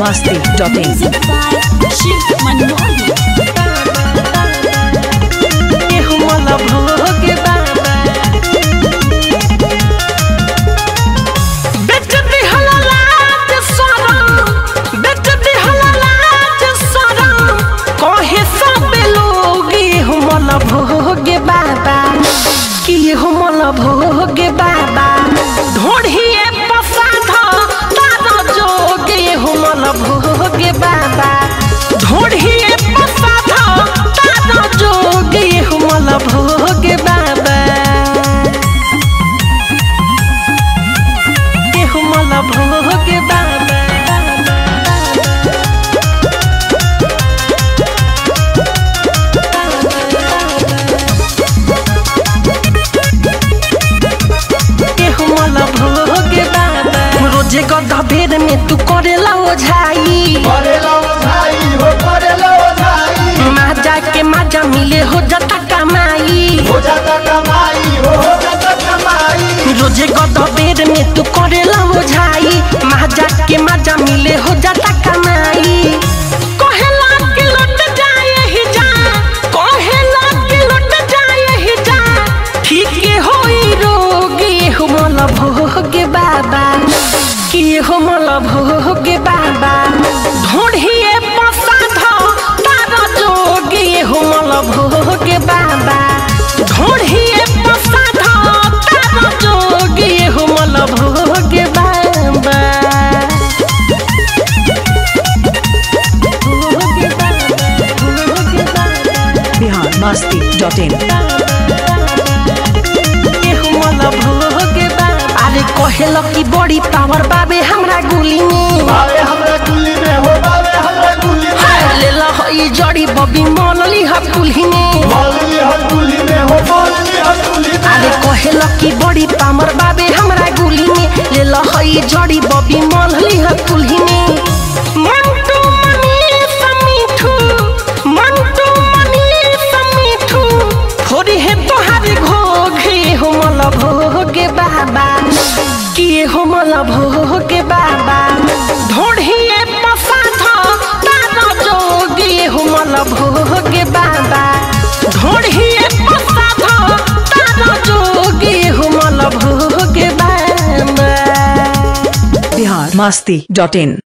masti.in. Music by Shiv Manmohan. केहू मला भोग बाबा बेच दिहला लाज सरम बेच दिहला लाज सरम कहे सब लोग केहू मला भोग बाबा केहू मला भोग बाबा ढोढ़िए पसाध तारा जोग केहू मला भोग बाबा ढोढ़िए पसाध तारा जोग केहू मला भोग बाबा केहू मला भोग बाबा केहू मला भोग बाबा रोजे गधा भेड़ में तू करेला ओझाई करेला ओझाई हो करेला ओझाई माजा के माजा मिले हो जाता कमाई हो जाता कमाई हो हो जाता कमाई रोजे गधा पेड़ में तू करेला ओझाई माजा के माजा मिले हो जाता कमाई कहेला कि लौट जाए ही जा कहेला कि लौट जाए ही जा ठीक होई रोगी हो मला भोग बाबा कि हो मला भोग बाबा ढोढ़िए पसाध तारा जोगी हो मला भोग बाबा ढोढ़िए पसाध तारा जोगी हो मला भोग बाबा भोग बाबा भोग बाबा Bihar masti.in. केहू मला भोग बाबा अरे कहेल कि बड़ी पावर बाबे हमरा गुली में बावे हमरा कुली में हो बावे हमरा कुली में ले ला हई जड़ी बबी मनली ह कुल्ही में मौलवी हर कुली में हो मौलवी हर कुली में अरे कहेल कि बड़ी पामर बाबे हमरा गुली में ले ला हई जड़ी बबी मनली ह कुल्ही में मंटू मनी समीठू मंटू मनी समीठू थोड़ी है तोहारी घोघे हो मला भोगे बाबा किए हो मला भोगे बाबा ढोढ़िए पसाध तारा जोगे हो मला भोगे बाबा ढोढ़िए पसाध तारा जोगे हो मला भोगे बाबा Bihar masti.in.